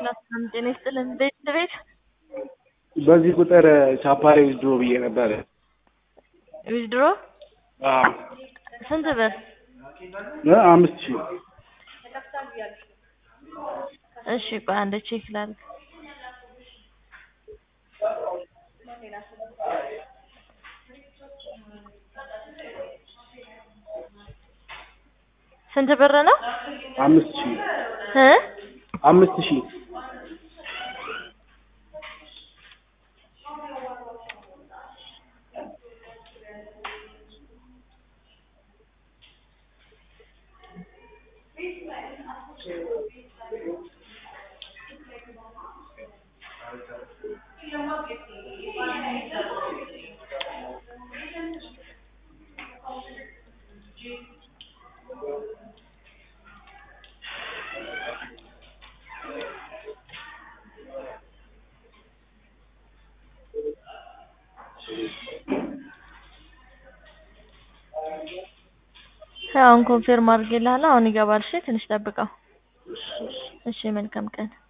ሰላም ጤና ይስጥልን። ቤት ቤት በዚህ ቁጥር ቻፓሬ ዊዝድሮ ብዬ ነበር። ዊዝድሮ አዎ ስንት ብር? እ አምስት ሺህ እሺ ቆይ አንድ ቼክ ላድርግ። ስንት ብር ነው? አምስት ሺህ እ አምስት ሺህ አሁን ኮንፌርም አድርጌልሃለሁ። አሁን ይገባል። እሺ ትንሽ ጠብቀው። እሺ መልካም ቀን